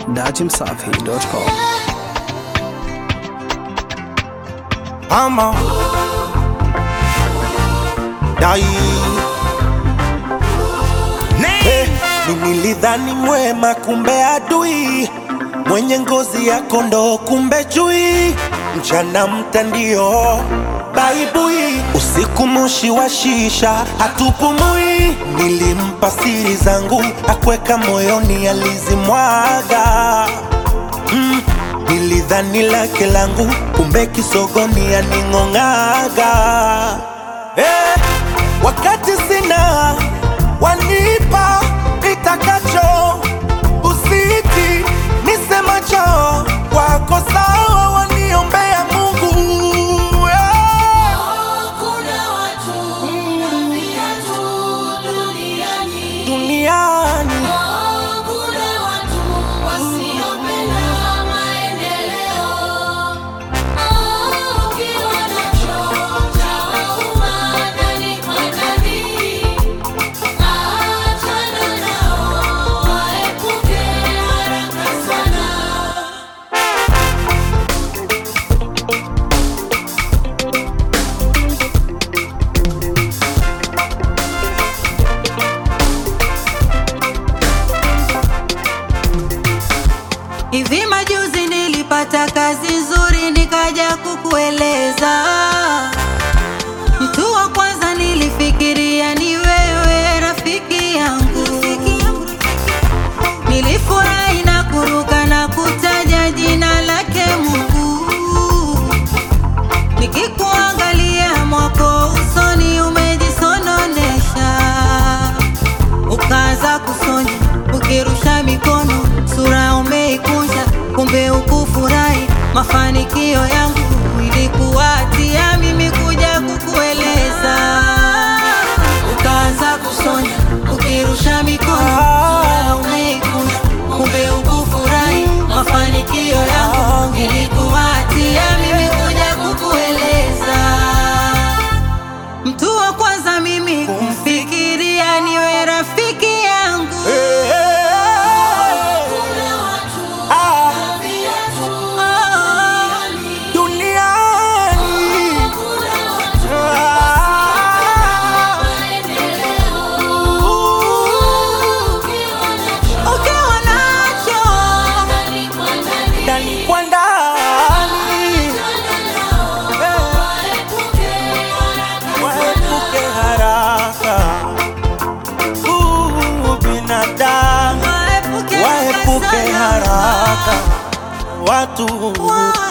datimsafi.com. Mama Dai hey, nilidhani mwema kumbe adui mwenye ngozi ya kondoo kumbe chui mchana mtandio baibui usiku moshi wa shisha hatupumui nilimpa siri zangu akweka moyoni alizimwaga mm. Nilidhani lake langu kumbe kisogoni aning'ong'aga eh, wakati sina wanipa nitakacho usiti nisemacho wako sawa waniombea Mungu eh. Kuna watu tabia tu duniani. duniani Oh, kuna watu wasiopenda maendeleo. Oh, ukiwa nacho chawauma ndani kwa ndani. Achana nao, waepuke haraka sana. Hivi majuzi nilipata kazi nzuri nikaja kukueleza. Mtu wa kwanza nilifikiria ni wewe rafiki yangu. Nilifurahi na kuruka na kutaja jina lake Mungu. Nikikuangalia mwako usoni umejisononesha ukaanza kusonya ukirusha mikono, sura umeikunja, kumbe ukufurahi mafanikio yangu. Ilikuwatia mimi kuja kukueleza, ukaanza kusonya ukirusha mikono, sura umeikunja, kumbe ukufurahi mafanikio yangu. Ilikuwatia mimi kuja kukueleza Mtu wa kwanza mimi kumfikiria niwe rafiki yangu. Eh, Kuna watu ah, tabia tu Oh, duniani kuna watu ah, maendeleo. Ukiwa nacho ukiwa nacho ndani kwa ndani. ndani kwa ndani waepuke haraka Uh, binadamu waepuke waepuke sana. haraka watu Wa-